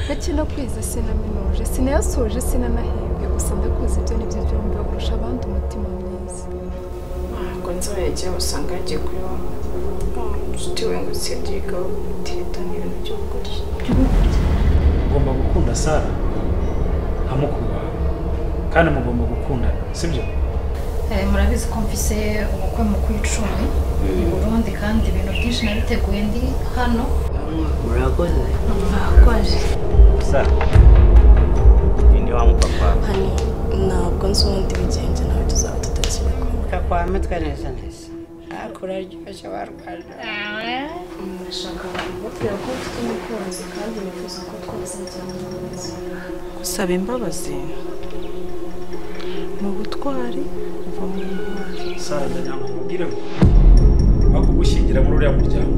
ndetse no kwiza sinaminuye sinayasoje sinanahembwe gusa ndakuzi ibyo nibyo byumva kurusha abandi umutima mwiza ntabwo nzabegera usanga yagiye kuyoba inshuti we ngo usibye igaho guteta n'ibintu by'ukuri ugomba gukunda sara nka mukuru wawe kandi mugomba gukundana sibyo Eh, murabizi ko mfise ubukwe mu kwicumi mu burundi kandi ibintu byinshi nabiteguye ndi hano murakoze mwakoze sara ni wa mupapa wawe hani ntabwo nzi ubundi bigenze nawe tuzaba tutakibikora kakwame twaneze neza akuraryoshye barwana ndashaka kumubwira ko ufite umukunzi kandi nifuza ko twese byaba neza gusaba imbabazi ni ubutwari kuva mu ntwari sara ndagira ngo umubwire ngo aho kugushyingira muri uriya muryango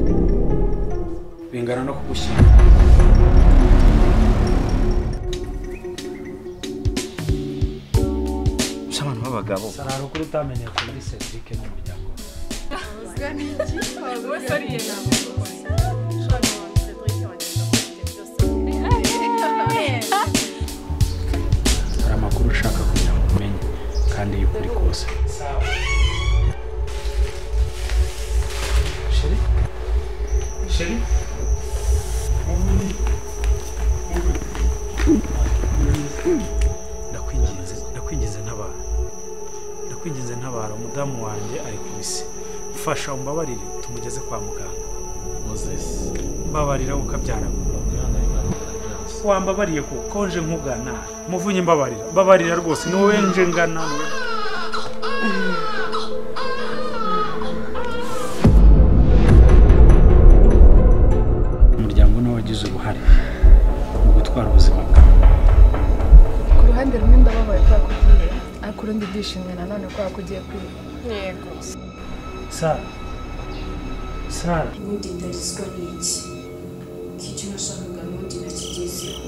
bingana no kugushyingira gusa abantu b'abagabo sara hari ukuri utamenye ku muri cedric n'umuryango we. hari amakuru ushaka kugira ngo umenye kandi y'ukuri kose Chérie Chérie Ndakwinginze, ndakwinginze ntabara. Ndakwinginze ntabara, umudamu wanjye ari ku isi. Mfasha umbabarire tumugeze kwa muganga. Moses. Mbabarira ukabyara. Wambabariye ko konje nkugana. Muvunye mbabarira. Mbabarira rwose ni wowe nje ngana. ni wowe- umuryango nawe wagize uruhare mu gutwara ubuzima bwawe ku ruhande rumwe ndababaye ko yakugiye ariko urundi ndishimye nanone ko yakugiye kwiba yego sara sara ubundi ndarizwa n'iki ko icyo nashakaga n'ubundi nakigezeho